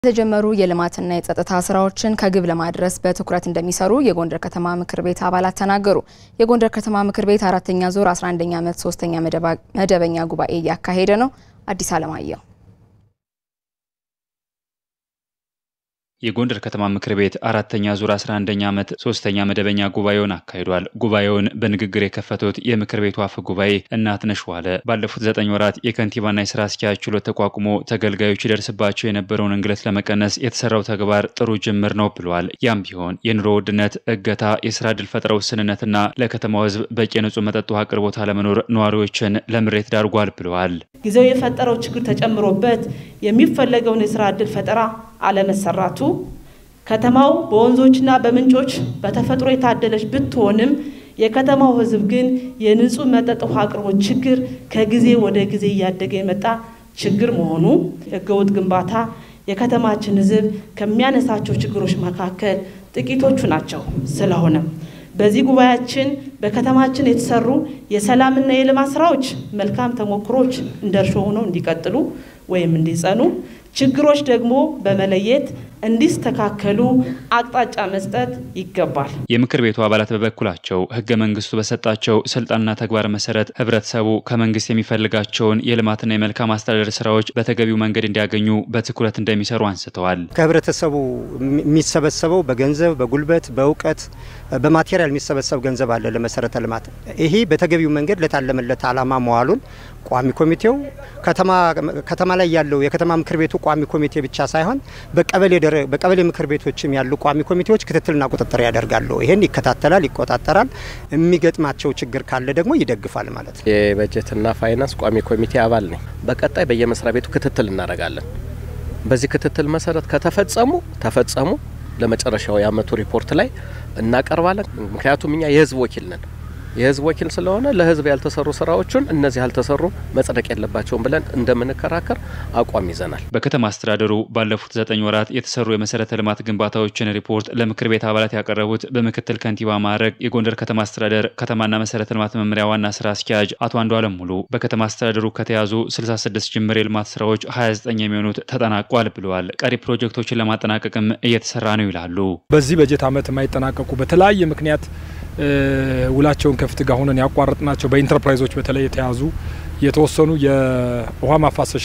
የተጀመሩ የልማትና የጸጥታ ስራዎችን ከግብ ለማድረስ በትኩረት እንደሚሰሩ የጎንደር ከተማ ምክር ቤት አባላት ተናገሩ። የጎንደር ከተማ ምክር ቤት አራተኛ ዙር 11ኛ ዓመት ሶስተኛ መደበኛ ጉባኤ እያካሄደ ነው። አዲስ አለማየሁ የጎንደር ከተማ ምክር ቤት አራተኛ ዙር 11ኛ ዓመት ሶስተኛ መደበኛ ጉባኤውን አካሂዷል። ጉባኤውን በንግግር የከፈቱት የምክር ቤቱ አፈ ጉባኤ እናትነሽ ዋለ ባለፉት ዘጠኝ ወራት የከንቲባና የስራ አስኪያጅ ችሎት ተቋቁሞ ተገልጋዮች ይደርስባቸው የነበረውን እንግልት ለመቀነስ የተሰራው ተግባር ጥሩ ጅምር ነው ብለዋል። ያም ቢሆን የኑሮ ውድነት፣ እገታ፣ የስራ ዕድል ፈጠራ ውስንነትና ለከተማው ሕዝብ በቂ የንጹህ መጠጥ ውሃ አቅርቦት አለመኖር ነዋሪዎችን ለምሬት ዳርጓል ብለዋል። ጊዜው የፈጠረው ችግር ተጨምሮበት የሚፈለገውን የስራ ዕድል ፈጠራ አለመሰራቱ ከተማው በወንዞችና በምንጮች በተፈጥሮ የታደለች ብትሆንም የከተማው ሕዝብ ግን የንጹህ መጠጥ ውሃ አቅርቦት ችግር ከጊዜ ወደ ጊዜ እያደገ የመጣ ችግር መሆኑ፣ ህገወጥ ግንባታ የከተማችን ሕዝብ ከሚያነሳቸው ችግሮች መካከል ጥቂቶቹ ናቸው። ስለሆነም በዚህ ጉባኤያችን በከተማችን የተሰሩ የሰላምና የልማት ስራዎች መልካም ተሞክሮች እንደ እርሾ ሆነው እንዲቀጥሉ ወይም እንዲጸኑ ችግሮች ደግሞ በመለየት እንዲስተካከሉ አቅጣጫ መስጠት ይገባል። የምክር ቤቱ አባላት በበኩላቸው ህገ መንግስቱ በሰጣቸው ስልጣንና ተግባር መሰረት ህብረተሰቡ ከመንግስት የሚፈልጋቸውን የልማትና የመልካም አስተዳደር ስራዎች በተገቢው መንገድ እንዲያገኙ በትኩረት እንደሚሰሩ አንስተዋል። ከህብረተሰቡ የሚሰበሰበው በገንዘብ፣ በጉልበት፣ በእውቀት፣ በማቴሪያል የሚሰበሰብ ገንዘብ አለ ለመሰረተ ልማት። ይሄ በተገቢው መንገድ ለታለመለት አላማ መዋሉን ቋሚ ኮሚቴው ከተማ ላይ ያለው የከተማ ምክር ቤቱ ቋሚ ኮሚቴ ብቻ ሳይሆን በቀበሌ ምክር ቤቶችም ያሉ ቋሚ ኮሚቴዎች ክትትልና ቁጥጥር ያደርጋሉ። ይሄን ይከታተላል፣ ይቆጣጠራል። የሚገጥማቸው ችግር ካለ ደግሞ ይደግፋል ማለት ነው። የበጀትና ፋይናንስ ቋሚ ኮሚቴ አባል ነኝ። በቀጣይ በየመስሪያ ቤቱ ክትትል እናደርጋለን። በዚህ ክትትል መሰረት ከተፈጸሙ ተፈጸሙ ለመጨረሻው የአመቱ ሪፖርት ላይ እናቀርባለን። ምክንያቱም እኛ የህዝብ ወኪል ነን። የህዝብ ወኪል ስለሆነ ለህዝብ ያልተሰሩ ስራዎችን እነዚህ ያልተሰሩ መጽደቅ የለባቸውም ብለን እንደምንከራከር አቋም ይዘናል። በከተማ አስተዳደሩ ባለፉት ዘጠኝ ወራት የተሰሩ የመሰረተ ልማት ግንባታዎችን ሪፖርት ለምክር ቤት አባላት ያቀረቡት በምክትል ከንቲባ ማዕረግ የጎንደር ከተማ አስተዳደር ከተማና መሰረተ ልማት መምሪያ ዋና ስራ አስኪያጅ አቶ አንዱ አለም ሙሉ በከተማ አስተዳደሩ ከተያዙ 66 ጅምር የልማት ስራዎች 29 የሚሆኑት ተጠናቋል ብለዋል። ቀሪ ፕሮጀክቶችን ለማጠናቀቅም እየተሰራ ነው ይላሉ። በዚህ በጀት ዓመት የማይጠናቀቁ በተለያየ ምክንያት ውላቸውን ከፍት ጋር ሆነን ያቋረጥናቸው በኢንተርፕራይዞች በተለይ የተያዙ የተወሰኑ የውሃ ማፋሰሻ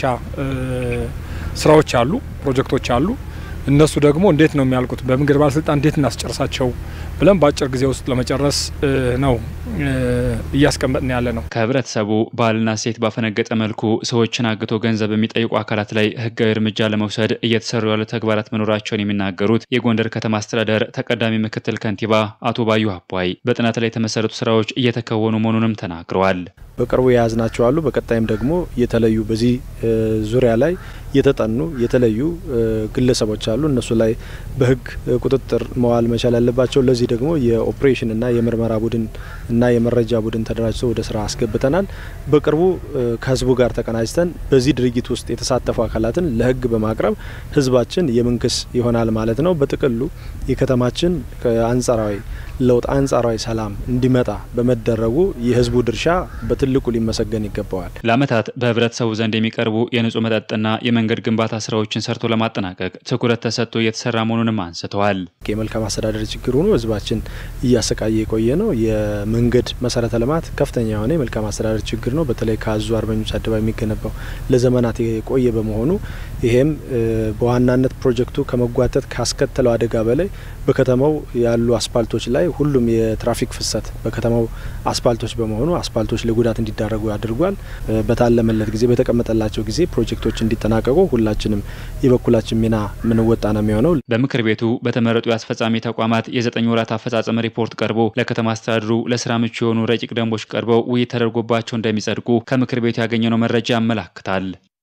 ስራዎች አሉ፣ ፕሮጀክቶች አሉ። እነሱ ደግሞ እንዴት ነው የሚያልቁት፣ በመንገድ ባለስልጣን እንዴት እናስጨርሳቸው ብለን በአጭር ጊዜ ውስጥ ለመጨረስ ነው እያስቀመጥን ያለ ነው። ከህብረተሰቡ ባህልና ሴት ባፈነገጠ መልኩ ሰዎችን አግቶ ገንዘብ የሚጠይቁ አካላት ላይ ህጋዊ እርምጃ ለመውሰድ እየተሰሩ ያሉ ተግባራት መኖራቸውን የሚናገሩት የጎንደር ከተማ አስተዳደር ተቀዳሚ ምክትል ከንቲባ አቶ ባዩ አቧይ በጥናት ላይ የተመሰረቱ ስራዎች እየተከወኑ መሆኑንም ተናግረዋል። በቅርቡ የያዝናቸው አሉ። በቀጣይም ደግሞ የተለዩ በዚህ ዙሪያ ላይ የተጠኑ የተለዩ ግለሰቦች አሉ። እነሱ ላይ በህግ ቁጥጥር መዋል መቻል ያለባቸው። ለዚህ ደግሞ የኦፕሬሽን እና የምርመራ ቡድን እና የመረጃ ቡድን ተደራጅቶ ወደ ስራ አስገብተናል። በቅርቡ ከህዝቡ ጋር ተቀናጅተን በዚህ ድርጊት ውስጥ የተሳተፉ አካላትን ለህግ በማቅረብ ህዝባችን የምንክስ ይሆናል ማለት ነው። በጥቅሉ የከተማችን አንጻራዊ ለውጥ አንጻራዊ ሰላም እንዲመጣ በመደረጉ የህዝቡ ድርሻ በትልቁ ሊመሰገን ይገባዋል። ለዓመታት በህብረተሰቡ ዘንድ የሚቀርቡ የንጹህ መጠጥና የመንገድ ግንባታ ስራዎችን ሰርቶ ለማጠናቀቅ ትኩረት ተሰጥቶ እየተሰራ መሆኑንም አንስተዋል። የመልካም አስተዳደር ችግር ሆኖ ህዝባችን እያሰቃየ የቆየ ነው። የመንገድ መሰረተ ልማት ከፍተኛ የሆነ የመልካም አስተዳደር ችግር ነው። በተለይ ከአዙ አርበኞች አደባባይ የሚገነባው ለዘመናት የቆየ በመሆኑ ይሄም በዋናነት ፕሮጀክቱ ከመጓተት ካስከተለው አደጋ በላይ በከተማው ያሉ አስፓልቶች ላይ ሁሉም የትራፊክ ፍሰት በከተማው አስፓልቶች በመሆኑ አስፓልቶች ለጉዳት እንዲዳረጉ አድርጓል። በታለመለት ጊዜ በተቀመጠላቸው ጊዜ ፕሮጀክቶች እንዲጠናቀቁ ሁላችንም የበኩላችን ሚና ምንወጣ ነው የሚሆነው። በምክር ቤቱ በተመረጡ የአስፈጻሚ ተቋማት የዘጠኝ ወራት አፈጻጸም ሪፖርት ቀርቦ ለከተማ አስተዳደሩ ለስራ ምቹ የሆኑ ረቂቅ ደንቦች ቀርበው ውይይት ተደርጎባቸው እንደሚጸድቁ ከምክር ቤቱ ያገኘነው መረጃ ያመላክታል።